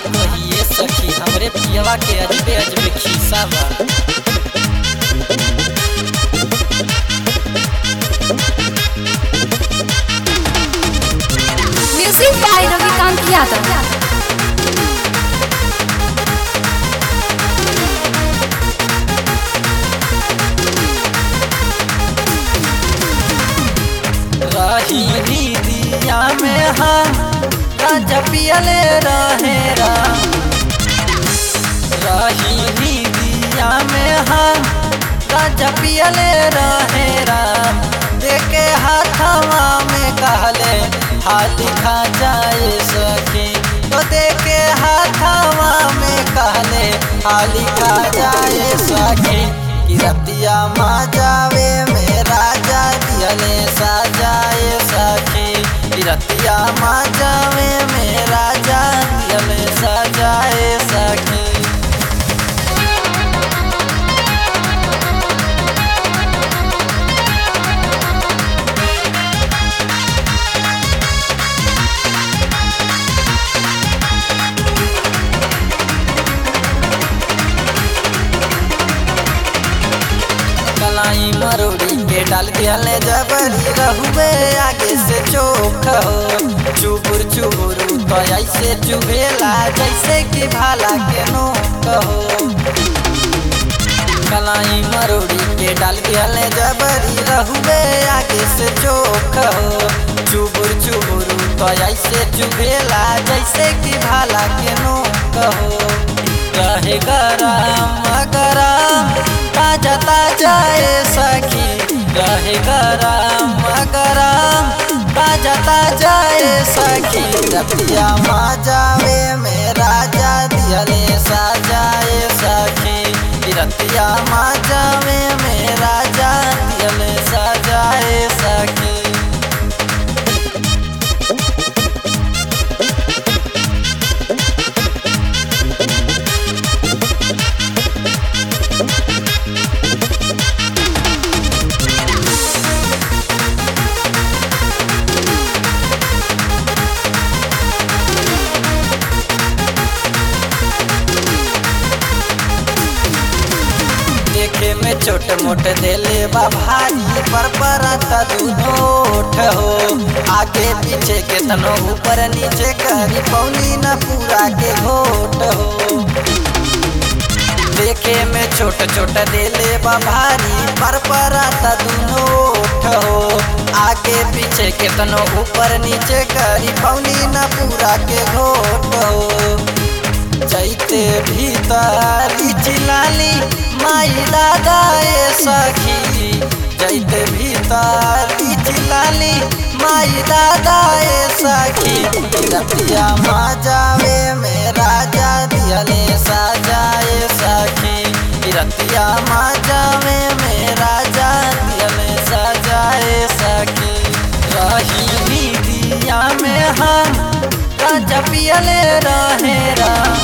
कहिए सखी हमरे पियवा के अजबे अजबे खीसा बा म्यूजिक बाय रविकांत यादव रही दिया में हम गांजा पियले रहे राम रही दिया में हम गांजा पियले रहे राम देखे हाथवा में कहले हाथी खा जाए सखी तो देखे हाथवा में कहले हाली खा जाए सखी कि रतिया माँ जावे में राजा दियले सजाए सखी कि रतिया माँ जावे में राजा दियले सजाए सखी कलाई मरोड़ी के डाल दियाले जबरी रहुए आगे से चोख हो चुबुर चुबुर तो ऐसे चुभेला जैसे कि भाला के नोक हो कलाई मरोड़ी के डाल दियाले जबरी रहुए आगे से चोख हो चुबुर चुबुर तो ऐसे चुभेला जैसे कि भाला के नोक हो रहे गरम गरम ताजा ताजा ए सखी रहे गरम गरम ताजा ताजा ए सखी रतिया माँ जावे में राजा दियले सजाए सखी रतिया माँ जावे में राजा दियले सजाए सखी देखे में छोट मोट देले बा भारी पर परता दूनोठ हो आगे पीछे के तनो ऊपर नीचे करी पौनी न पूरा के घोट हो देखे में छोट छोट देले बा भारी पर परता दूनोठ हो आगे पीछे के तनो ऊपर नीचे करी पौनी न पूरा के घोट हो जैते भीतरी चिलाली माई दादा ए सखी जैते भीतरी चिलाली माई दादा ए सखी रतिया माँ जावे में राजा दियले सजाए सखी रतिया माँ जावे में राजा दियले सजाए सखी रही दिया में हम राजा पियले रहे राम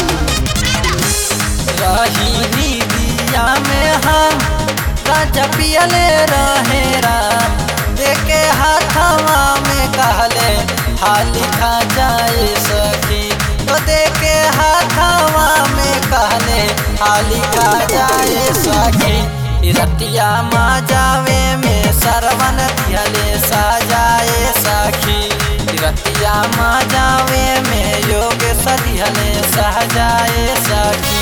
रही दिया में हम राजा पियले रहे राम देखे हाथवा में कहले हाली खा जाए सखी तो देखे हाथवा में कहले हाली खा जाए सखी रतिया माँ जावे में सरवन दियले सजाए सखी रतिया माँ जावे में योग सदिहले सहजाए सखी